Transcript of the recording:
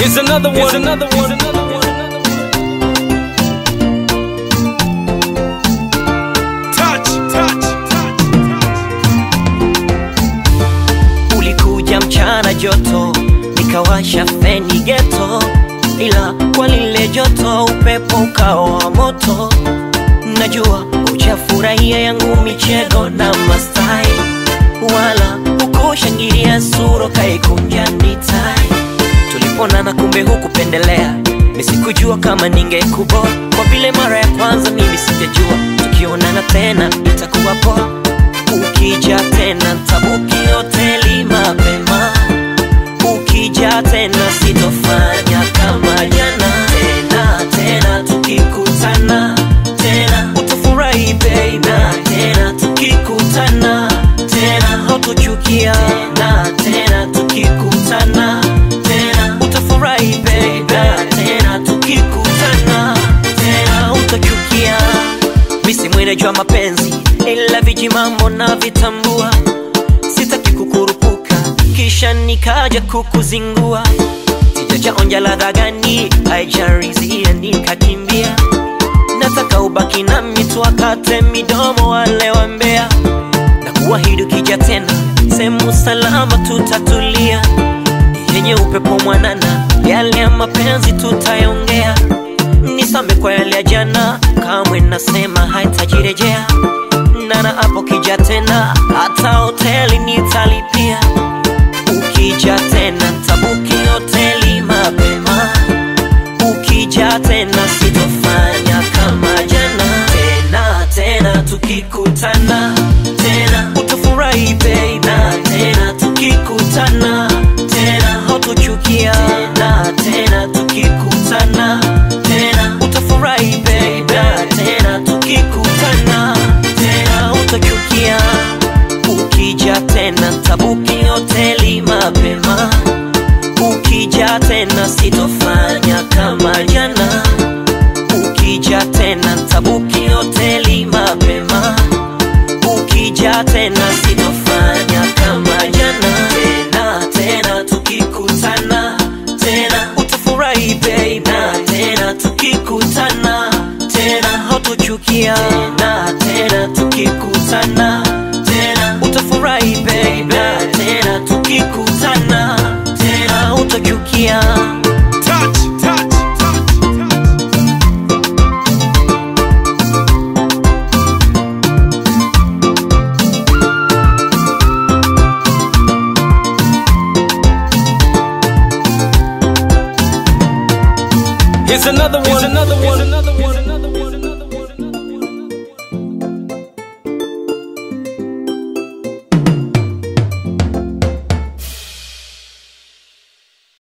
Here's another one. Here's another one. Touch, touch, touch. Ulikuja mchana joto, nikawasha feni geto, ila kwa lile joto upepo ukawa moto. Najua uchafurahia yangu michego na mastai, wala ukushangilia suro kaikunja nitai. Tuliponana kumbe hukupendelea, nisikujua kama ningekubo kwa vile mara ya kwanza mimi sijajua, tukionana tena itakuwa poa ukija tena ntabuki hoteli mapema ukija tena sitofanya kama jana tena tena tukikutana tena utafurahi baby na tena tukikutana tena hautochukia tena tena tukikutana tena utafurahi baby na tena tukikutana tena hautochukia misi mwenejwa mapenzi ila viji mambo na vitambua sitaki kukurupuka kisha nikaja kukuzingua sijachaonja ladha gani haijarizia nikakimbia nataka ubaki nami tuwakate midomo wale wa mbea na kuahidi ukija tena sehemu salama tutatulia yenye upepo mwanana yale ya mapenzi tutayongea nisame kwa yale ya jana kamwe nasema haitajirejea nana hapo kija tena hata hoteli nitalipia ukija tena tabuki hoteli mapema ukija tena sitofanya kama jana tena tena tukikutana tena utafurahi baby na tena tukikutana tena hautochukia tena tena tukikutana tena utafurahi baby na tena tukikutana tena hautochukia ukija tena tabuki hoteli mapema ukija tena sitofanya kama jana ukija tena tabuki hoteli mapema ukija tena sitofanya kama jana tena tena tukikutana tena utafurahi baby na tena tukikutana tena hautochukia tena tena tukikutana tena utafurahi baby na tena tukikutana tena hautochukia Touch, touch, touch, touch. Here's another one. Here's another one. Here's another one.